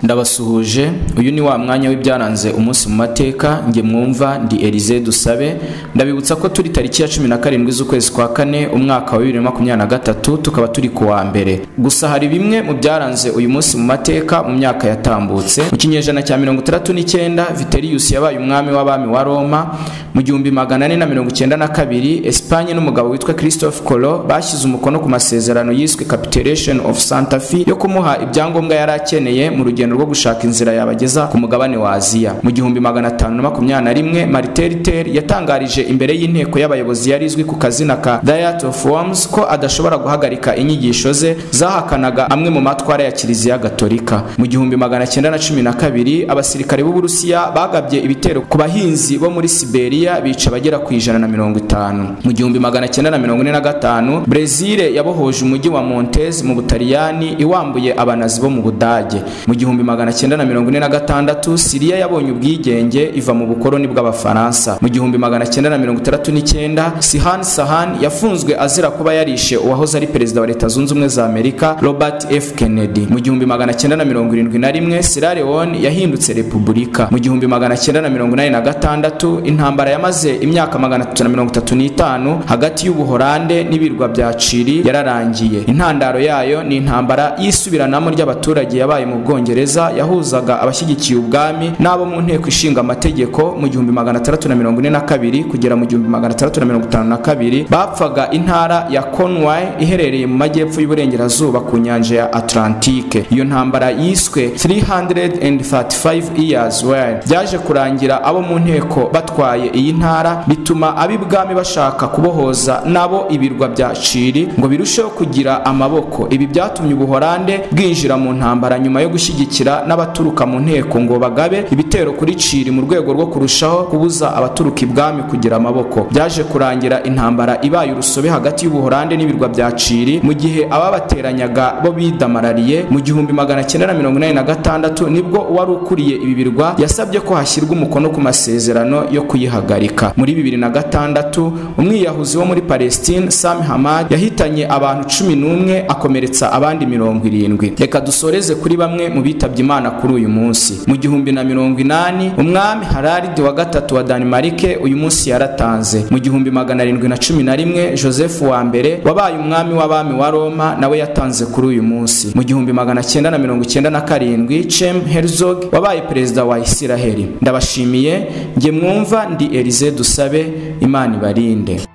ndabasuhuje uyu ni wa mwanya w'ibyaranze umunsi mu mateka nge mwumva ndi Elize dusabe ndabibutsa ko turi tariki ya cumi na karindwi z'ukwezi kwa kane umwaka wa bibiri na makumyabiri na gatatu tukaba turi ku wa mbere gusa hari bimwe mu byaranze uyu munsi mu mateka mu myaka yatambutse mu kinyejana cya mirongo itandatu n'icyenda viteriyusi yabaye umwami w'abami wa roma mu gihumbi magana ane na mirongo icyenda na kabiri esipanye n'umugabo witwa christophe colo bashyize umukono ku masezerano yiswe capitulation of santa fe yo kumuha ibyangombwa yari akeneye mu rugendo rwo gushaka inzira yabageza ku mugabane wa aziya mu gihumbi magana atanu na makumyabiri na rimwe mariteriter yatangarije imbere y'inteko y'abayobozi yari izwi ku kazina ka diet of worms ko adashobora guhagarika inyigisho ze zahakanaga amwe mu matwara ya kiliziya gatolika mu gihumbi magana cyenda na cumi na kabiri abasirikare b'uburusiya bagabye ibitero ku bahinzi bo muri siberiya bica abagera ku ijana na mirongo itanu mu gihumbi magana cyenda na mirongo ine na gatanu brezil yabohoje umujyi wa montez mu butaliyani iwambuye abanazi bo mu budage mu gihumbi igihumbi magana cyenda na mirongo ine na gatandatu siriya yabonye ubwigenge iva mu bukoloni bw'abafaransa mu gihumbi magana cyenda na mirongo itandatu n'icyenda sihan sahan yafunzwe azira kuba yarishe uwahoze ari perezida wa leta zunze ubumwe za amerika robert f kennedy mu gihumbi magana cyenda na mirongo irindwi na rimwe sierra leone yahindutse repubulika mu gihumbi magana cyenda na mirongo inani na gatandatu intambara yamaze imyaka magana atatu na mirongo itatu n'itanu hagati y'ubuhorande n'ibirwa bya ciri yararangiye intandaro yayo ni intambara y'isubiranamo ry'abaturage yabaye mu bwongereza yahuzaga abashyigikiye ubwami n'abo mu nteko ishinga amategeko mu gihumbi magana atandatu na mirongo ine na kabiri kugera mu gihumbi magana atandatu na mirongo itanu na kabiri bapfaga intara ya Conway iherereye mu majyepfo y'uburengerazuba ku nyanja ya Atlantike iyo ntambara yiswe 335 years war byaje kurangira abo mu nteko batwaye iyi ntara bituma ab'ibwami bashaka kubohoza nabo ibirwa bya Chili ngo birusheho kugira amaboko ibi byatumye ubuhorande bwinjira mu ntambara nyuma yo gushyigikira n'abaturuka mu nteko ngo bagabe ibitero kuri ciri mu rwego rwo kurushaho kubuza abaturuka ibwami kugira amaboko byaje kurangira intambara ibaye urusobe hagati y'ubuhorande n'ibirwa bya ciri mu gihe ababateranyaga bo bidamarariye mu gihumbi magana cyenda na mirongo inani na gatandatu nibwo uwari ukuriye ibi birwa yasabye ko hashyirwa umukono ku masezerano yo kuyihagarika muri bibiri na gatandatu umwiyahuzi wo muri palestine sam hamad yahitanye abantu cumi n'umwe akomeretsa abandi mirongo irindwi reka dusoreze kuri bamwe mu bita yitabye imana kuri uyu munsi mu gihumbi na mirongo inani umwami hararidi wa gatatu wa danimarike uyu munsi yaratanze mu gihumbi magana arindwi na cumi na rimwe joseph wa mbere wabaye umwami w'abami wa roma nawe yatanze kuri uyu munsi mu gihumbi magana cyenda na mirongo icyenda na karindwi cem herzog wabaye perezida wa isiraheli ndabashimiye nge mwumva ndi elize dusabe imana ibarinde